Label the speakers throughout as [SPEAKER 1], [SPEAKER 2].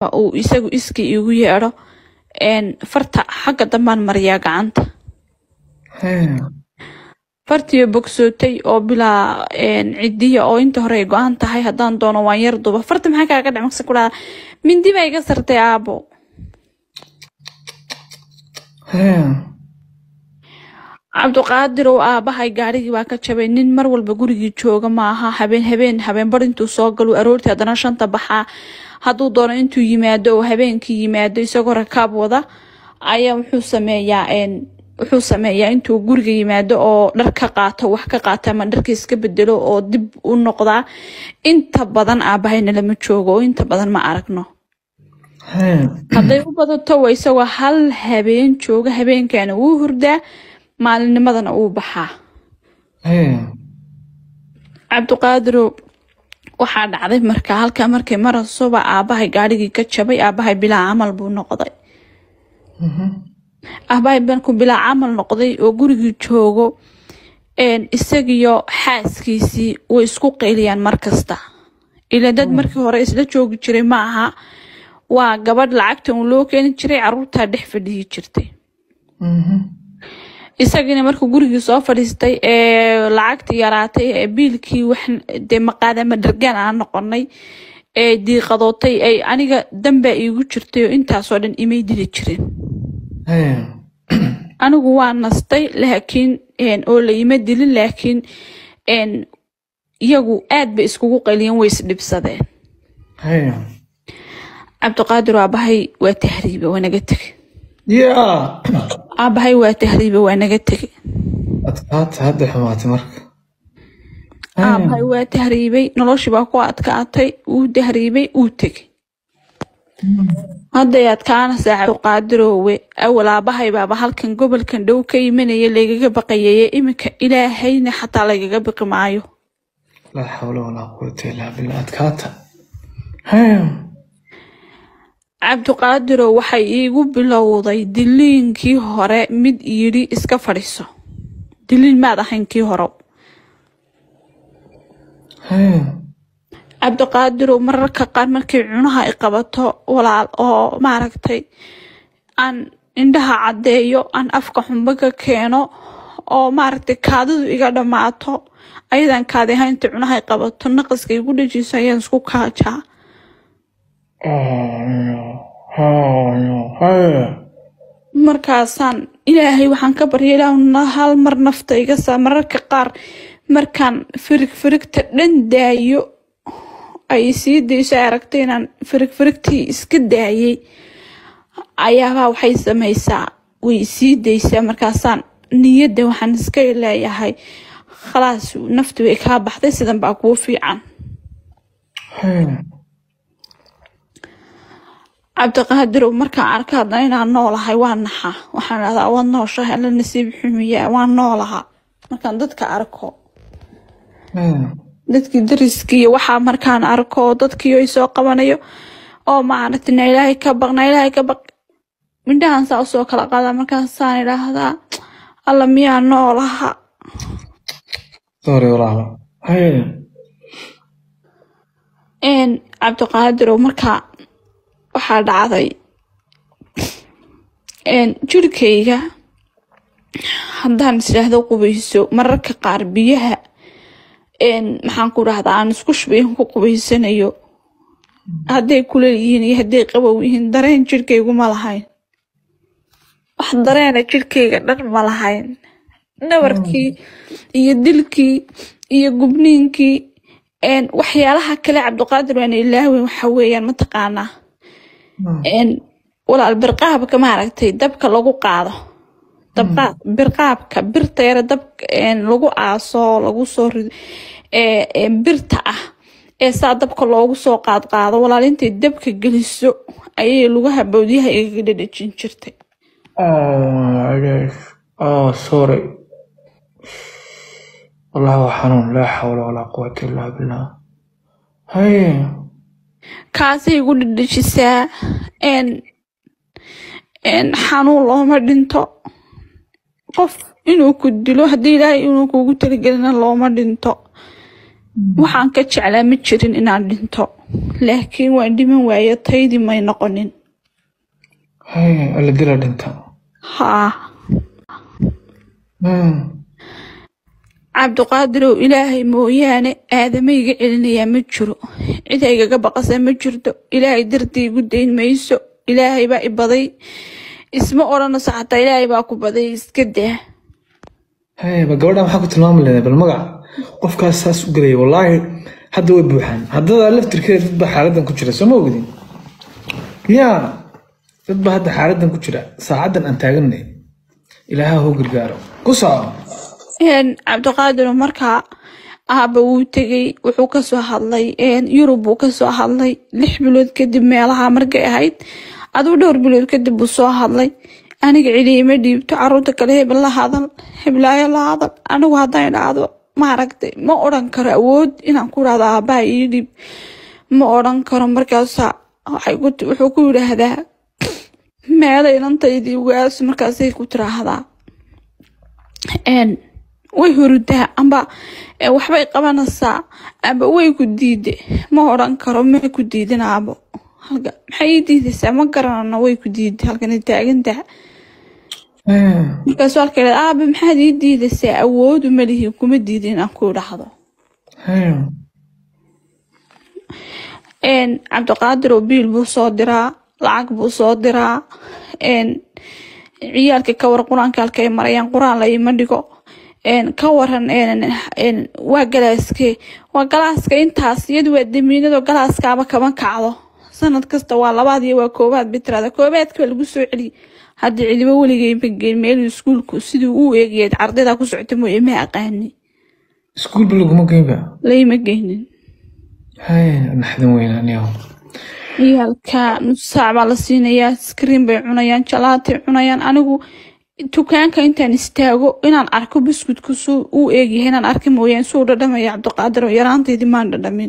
[SPEAKER 1] uu isagu iskii igu yeedho farta xagga dambaan mariyaa gacanta fartiyo bogsootay oo bilaa cidiya oo inta hore ay go-aan tahay haddaan doono waan yar duba farta maxaa kaaga dhac maqsa ku dhaha mindi baa iga sartay aabo cabdiqaadir oo aabahay gaarigii baa ka jabay nin mar walba gurigii jooga maaha habeen habeen habeen bar intuu soo galu aroortii haddana shanta baxaa hadduu doono intuu yimaado oo habeenkii yimaado isagoo rakaab wada ayaa wuxuu sameeyaa wuxuu sameeyaa intuu guriga yimaado oo dhar ka qaato wax ka qaato ama dharka iska bedelo oo dib u noqdaa inta badan aabahayna lama joogo oo inta badan ma aragno hadday u badato waa isagoo hal habeen jooga habeenkana wuu hurdaa maalinnimadana uu baxaa cabdiqaadirow waxaa dhacday marka halkaa markay marasuba aabahay gaarigii ka jabay aabahay bilaa camal buu noqday aabahay markuu bilaa camal noqday oo gurigii joogo isagiyo xaaskiisii way isku qayliyaan markasta ila dad markii hore isla joogi jiray ma aha waa gabadh lacagta uu loo keeni jiray caruurtaa dhex fadhiyi jirtay isagiina markuu gurigii soo fadhiistay ee lacagtii yaraatay ee biilkii wax dee maqaadama dhargaan aan noqonay ee diiqadootay ay aniga dambaa iigu jirtay oo intaasoo dhan imay dili jirin anigu waa nastay laakiin oo la ima dilin laakiin iyagu aad bay iskugu qaliyeen way isdhibsadeen cabdiqaadir aabahay waa tahriibe waa naga tegey aabahay waa tahriibe waa naga tegey
[SPEAKER 2] adkaata hadda xumaatay marka
[SPEAKER 1] aabahay waa tahriibay noloshii baa ku adkaatay wuu tahriibay wuu tegey hadday adkaanaysaa cabdiqaadiroowe awal aabahay baaba halkan gobolkan dhow ka imanaya laygaga baqayaye iminka ilaahayna xataa laygaga biqi maayo
[SPEAKER 2] laa xawla walaa quwata illaa billah adkaata
[SPEAKER 1] cabdiqaadirow waxay iigu bilowday diliinkii hore mid yidhi iska fadhiiso diliin maad ahayn kii hore cabdiqaadirow mararka qaar markay cunaha i qabato walaal oo maaragtay aan indhaha caddeeyo aan afka xumbo ka keeno oo maaragtay kaadidu iga dhammaato ayadaan kaadi ahaynta cunaha i qabato naqaska igu dhajiiso ayaan isku kaajaa markaasaan ilaahay waxaan ka barya ilaahuna hal mar nafta iga saa mararka qaar markaan firig firigta dhan daayo ay sii dayso ay aragtay inaan firig firigtii iska daayay ayaabaa waxay samaysaa way sii daysaa markaasaan niyadda waxaan iska leeyahay khalaas nafti way kaa baxday sidan baa kuu fiican cabdiqaadirow markaan arka haddana inaan noolahay waa naxaa waxaan dhahdaa waad nooshahay alla nasiib xumiyaa waan noolahaa markaan dadka arko dadkii dariskii iyo waxaa markaan arko dadkii ay soo qabanayo oo maaragtay na ilaahay ka baq na ilaahay ka baq mindhahan saa usoo kala qaadaa markaasaan idhaahdaa alla miyaa noolaha
[SPEAKER 2] sorry walaalo
[SPEAKER 1] cabdiqaadirow markaa waxaa dhacday jirkayga haddaan isdhaahdo qubayso mararka qaar biyaha maxaan ku dhahdaa aan isku shubayn ku qubaysanayo hadday kuleel yihiin iyo hadday qabow yihiin dareen jirkaygu ma lahayn wax dareena jirkayga dhan ma lahayn nabarkii iyo dilkii iyo gubniinkii waxyaalaha kale cabdiqaadir waana ilaaweyn waxa weeyaan mataqaanaa walaal birqaabka maaragtay dabka lagu qaado dabqaad birqaabka birta yare dab lagu aaso lagu soo rido ee birta ah ee saa dabka loogu soo qaad qaado walaal intay dabka geliso ayay lugaha bawdyaha igaga dhadhajin jirtay
[SPEAKER 2] sorry والله هو حنون لا حول ولا قوة إلا بالله هاي
[SPEAKER 1] kaasay igu dhadhajisaa xanuun looma dhinto qof inuu ku dilo haddii ilaahay inuu kugu talagelina looma dhinto waxaan ka jeclaa ma jirin inaan dhinto laakiin waan dhiman waaye taydii may noqonin
[SPEAKER 2] haya alla dila dhinta
[SPEAKER 1] haa
[SPEAKER 2] Hmm.
[SPEAKER 1] cabdiqaadirow ilaahay mooyaane aadamayga celinayaa ma jiro cid aygaga baqasa ma jirto ilaahay dartii igu dayn mayso ilaahay baa i baday isma odhanayso xataa ilaahay baa ku baday iska daa
[SPEAKER 2] haya ba gabadha maxaa ku tilmaami leedahay bal magac qofkaas saas u gelaya wallaahi hadda way buuxaan haddada laftirkeeda dad baa xaaladan ku jira soo ma ogdin ya dad baa hadda xaaladan ku jira saacaddan aan taaganay ilaaha hoo gargaaro ku soco
[SPEAKER 1] Een, cabdiqaadir markaa aaba wuu tegey wuxuu kasoo hadlay een, yurub buu kasoo hadlay lix bilood kadib meelaha markay ahayd aduu dhowr bilood kadib buu soo hadlay aniga cili ima dhiibto caruurta kale hebel la hadal heblaayo la hadal anigu hadday dhacdo maaragtay ma odhan karo awood inaan ku dhahdo aabaha ii dhiib ma odhan karo markaasa waxay ku ti- wuxuu ku yidhaahdaa meelay inantaydii ugaas markaasay ku tiraahdaa een way hurudaa amba ee, waxbay qabanaysaa amba way ku diide ma odhan karo may ku diidin aabo halka maxay ii diidaysaa ma garanano way ku diide halkan taagantaha
[SPEAKER 2] Haya.
[SPEAKER 1] markaasu halka idhahda aabe maxaad ii diidaysaa awoodu ma lihi kuma diidin inaan ku idhaahdo
[SPEAKER 2] haya
[SPEAKER 1] een cabdiqaadir oo biil buu soo diraa lacag buu soo diraa een ciyaalka ka war qur-aanka halkay marayaan qur-aan la ima dhigo een ka waran een een waa galaaskee waa galaaska intaas iyadu waa damiinado galaaskaaba kama kacdo sanad kasta waa labaad iyo waa koobaad bitirada koobaadka waa lagu soo celiy haddii cilibo weligay ma geyn meeluu iskuulku siduu u eegayeed ardayda ku socota mooye ma aqaani
[SPEAKER 2] iskuul ba laguma geynba
[SPEAKER 1] layma geynin
[SPEAKER 2] haya naxdin weyn aniyaho
[SPEAKER 1] ciyaalka nus saac baa la siinayaa skriin bay cunayaan jalaatay cunayaan anigu dukaanka intaan istaago inaan arko buskudku suu u eegyahay inaan arka mooyaan suu dhadhamaya cabdiqaadir oo yaraantaydii maan dhadhamin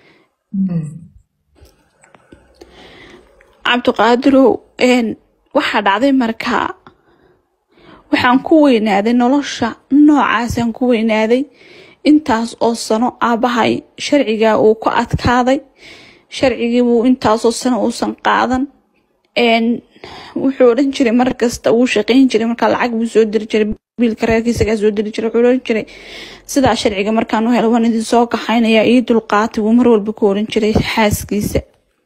[SPEAKER 1] cabdiqaadirow een waxaa dhacday markaa waxaan ku weynaaday nolosha noocaasaan ku weynaaday intaas oo sano aabbahay sharcigaa uu ku adkaaday sharcigii buu intaasoo sano uusan qaadan een wuxuu odhan jiray mar kasta wuu shaqayn jiray markaa lacag buu soo diri jiray biilka reerkiisagaa soo diri jiray wuxuu odhan jiray sidaa sharciga markaan u helo waan idin soo kaxaynayaa ii dulqaatay buu mar walba ku odhan jiray xaaskiisa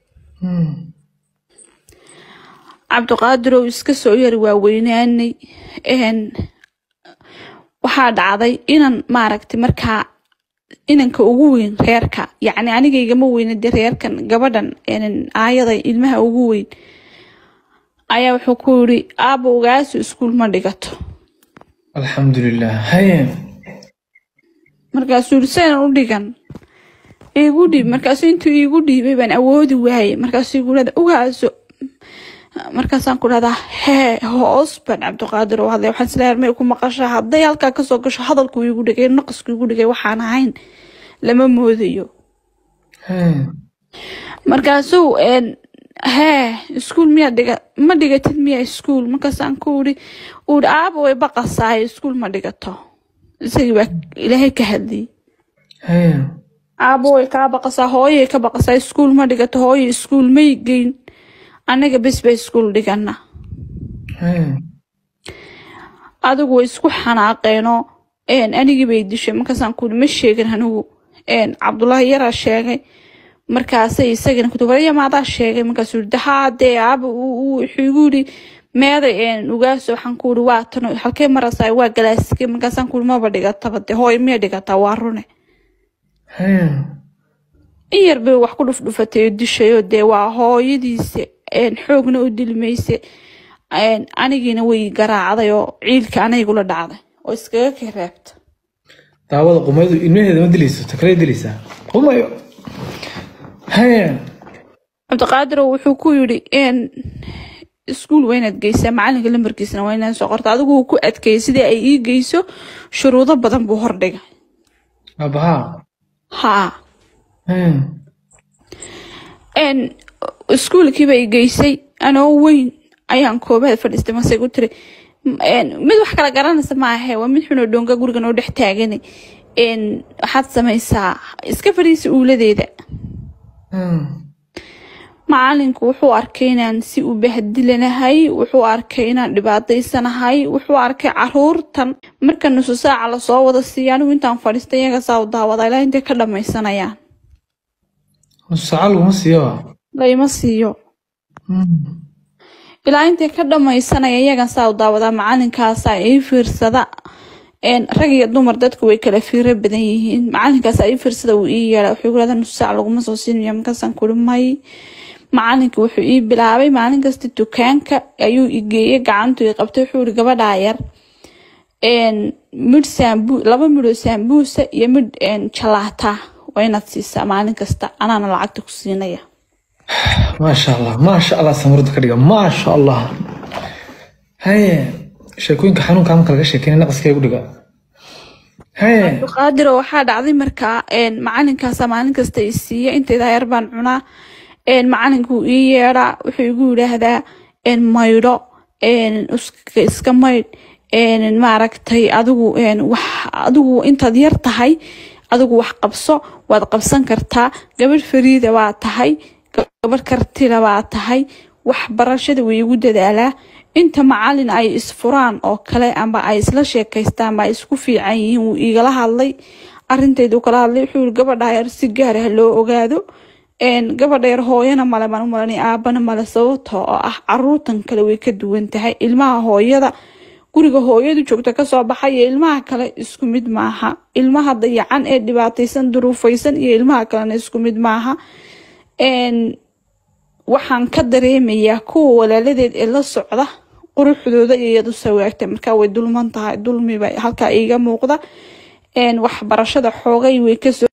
[SPEAKER 1] cabdiqaadirow iska soo yari waa weynaanay een waxaa dhacday inan maaragtay markaa inanka ugu weyn reerka yacni anigaygama weyna de reerkan gabadhan een aayada ilmaha ugu weyn ayaa wuxuu ku yiri aaba ogaasu iskuul ma dhigato
[SPEAKER 2] alxamdulilah haya
[SPEAKER 1] markaasuu yiri saynan u dhigan iigu dhiib markaasuu intuu iigu dhiibay baan awoodi waayey markaasuu igu dhahda ogaaso markaasaan ku dhahdaa hee hoos baan cabdiqaadir u hadlay waxaan isleeyahay may ku maqashaa hadday halkaa kasoo gasho hadalku igu dhigay naqasku igu dhigay waxaan ahayn lama moodayo
[SPEAKER 2] haya
[SPEAKER 1] markaasuu een hee iskuul miyaa dhiga ma dhigatid miyaa iskuul markaasaan ku uri uri aaba way baqasaayo iskuul ma dhigato isagii baa ilaahay ka hadliyey
[SPEAKER 2] haya
[SPEAKER 1] aaba way kaa baqasaa hooyay ka baqasaa iskuul ma dhigato hooyo iskuul may geyn anaga bes ba iskuul dhigana
[SPEAKER 2] haya
[SPEAKER 1] adigu way isku xanaaqeenoo een anigii bay dishay markaasaan ku uri ma sheegin anigu een cabdullaahi yaraa sheegay markaasay isagana ku warya maadaa sheegay markaasuu yiri haa dee aaba uu- uu- wuxuu igu yiri meeday een ugaaso waxaan ku uri waa tano halkee marasaa waa galaaske markaasaan ku uri maba dhigataba dee hooyo miya dhigataa waa rune
[SPEAKER 2] haya
[SPEAKER 1] in yar bay wax ku dhufdhufatay oo dishayoo dee waa hooyadiisa een xoogna u dilmayse een anigiina way garaacday oo ciilka anaygula dhacday oo iskaga ka reebta
[SPEAKER 2] daawada qumaydu ilmaheeda ma dilayso takale dilaysaa qumayo haya
[SPEAKER 1] cabdiqaadir wuxuu ku yidhi een iskuul waa inaad geysaa macalinka lambarkiisana waa inaad soo qorta adigu wuu ku adkeeyey sidii ay ii geyso shuruudo badan buu hordhigay
[SPEAKER 2] aabahaa
[SPEAKER 1] haa
[SPEAKER 2] haya
[SPEAKER 1] een iskuulkiiba i geysay anoo weyn ayaan koobaad fadhiistay masay ku tiri een mid wax kala garanaysa maahe waa mid xunoo dhoonga guriga noo dhex taaganay een, waxaad samaysaa iska fadhiisa uuladeeda
[SPEAKER 2] Hmm.
[SPEAKER 1] macalinku wuxuu arkay inaan si u bahdilanahay wuxuu arkay inaan dhibaataysanahay wuxuu arkay caruurtan marka nusu saaca lasoo wada siiya anigu intaan fadhiista iyaga saa u daawada ilaa intay ka dhamaysanayaan
[SPEAKER 2] nus saaca laguma siiyo
[SPEAKER 1] layma siiyo
[SPEAKER 2] Hmm.
[SPEAKER 1] ilaa intay ka dhamaysanaya iyagan saa u daawadaa macalinkaasa ii fiirsada een, rag iyo dumar dadku way kala fiiro badan yihiin macalinkaasa ii fiirsada wuu ii yeedha wuxuu igu leedaa nus saac laguma soo siinaya markaasaan kuri may macalinka wuxuu ii bilaabay maalin kasta dukaanka ayuu i geeyey gacantu i qabtay wuxuu ihi gabadhaa yar een, midh saambu laba midhoo saambuusa iyo midh een, jalaata waa inaad siisaa maalin kasta anaana lacagta ku siinaya
[SPEAKER 2] maasha allah maasha allah samarada ka dhiga maasha allah haye sheekooyinka xanuunka marka laga sheekeyna naqaska igu dhiga haye
[SPEAKER 1] qaadiro waxaa dhacday markaa een, macalinkaasa maalin kasta i siiya intaydaa yar baan cunaa een, macalinkuu ii yeedhaa wuxuu igu yidhaahdaa een, maydho een, iska iska maydh een, maaragtay adigu een, wax adigu intaad yar tahay adigu wax qabso waad qabsan kartaa gabadh fariida waa tahay gabadh kartila waa tahay waxbarashada way igu dadaalaa inta macalin ay isfuraan oo kale amba ay isla sheekaystaan ba ay isku fiican yihiin wuu igala hadlay arintaydu kala hadlay wuxuu yiri gabadha yar si gaar ah loo ogaado een gabadha yar hooyana male baan u malanay aabana male sababtoo oo ah caruurtan kale way ka duwan tahay ilmaha hooyada guriga hooyadu joogta kasoo baxay iyo ilmaha kale isku mid maaha ilmaha dayacan ee dhibaataysan duruufaysan iyo ilmaha kalena isku mid maaha een waxaan ka dareemayaa kuwa walaaladeed ee la socda quruxdooda iyo iyadu sawaagta markaa way dulman tahay dulmiba halkaa iiga muuqda een waxbarashada xoogay way kasoo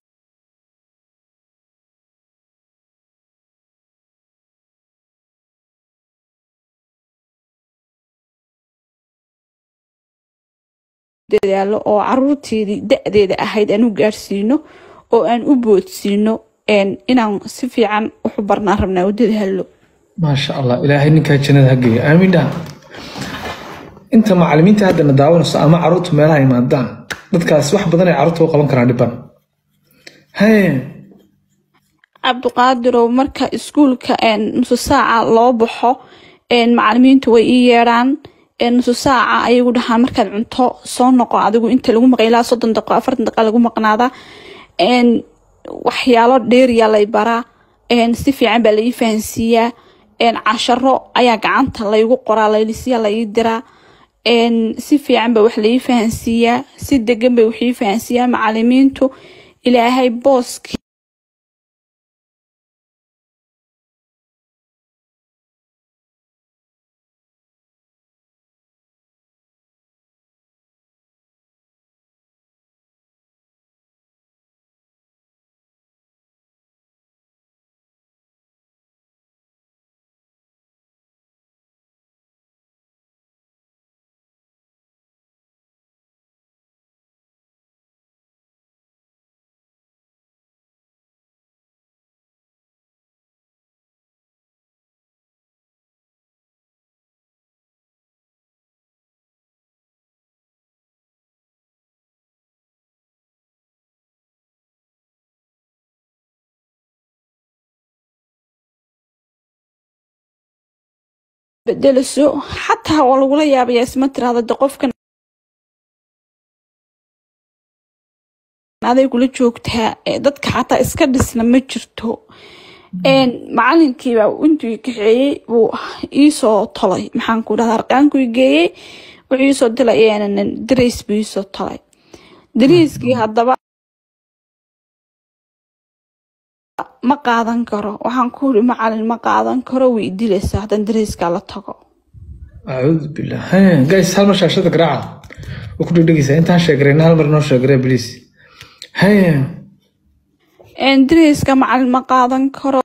[SPEAKER 1] dadaalo oo caruurteedii da-deeda ahayd aan u gaarsiino oo aan u boodsiino een inaan si fiican waxu barnaan rabnaa u dadaalo
[SPEAKER 2] maasha allah ilaahay ninkaa jannada ha geeyo aamin dhaha inta macalimiinta haddana daawanayso ama caruurtu meelaha imaadaan dadkaas wax badan ay caruurta u qaban karaan dhiban haye
[SPEAKER 1] cabdiqaadirow marka iskuulka een nusu saaca loo baxo een macalimiintu way ii yeedhaan een nusu saaca ayagu dhahaan markaad cunto soo noqo adigu inta lagu maqan ilaa soddon daqiiqo afartan daqiiqa lagu maqnaada een waxyaalo dheeriya lay baraa een si fiican baa lai fahansiiyaa een casharo ayaa gacanta laygu qoraa laylisiya lai diraa een si fiican baa wax lai fahansiiyaa si degan bay wax ii fahansiiyaa macalimiintu ilaahay booski bedelaso xataa waa lagula yaabayaa isma tiraahda de qofkan aday kula joogtaa ee dadka xataa iska dhisna ma jirto een macalinkiiba intuu i kaxeeyey buu iisoo tolay maxaan ku dhahda arqaanku i geeyey wuxuu iisoo dilay darays buu iisoo tolay dariiskii haddaba ma qaadan karo waxaan ku uri macalin ma qaadan karo way dilaysaa haddaan darayskaa la tago
[SPEAKER 2] acuudu billah haye guys hal mar shaashada garaaca waa ku dhegdhegaysaa intaan sheegarayna hal mar noo sheegaree please haye
[SPEAKER 1] darayska macalin ma qaadan karo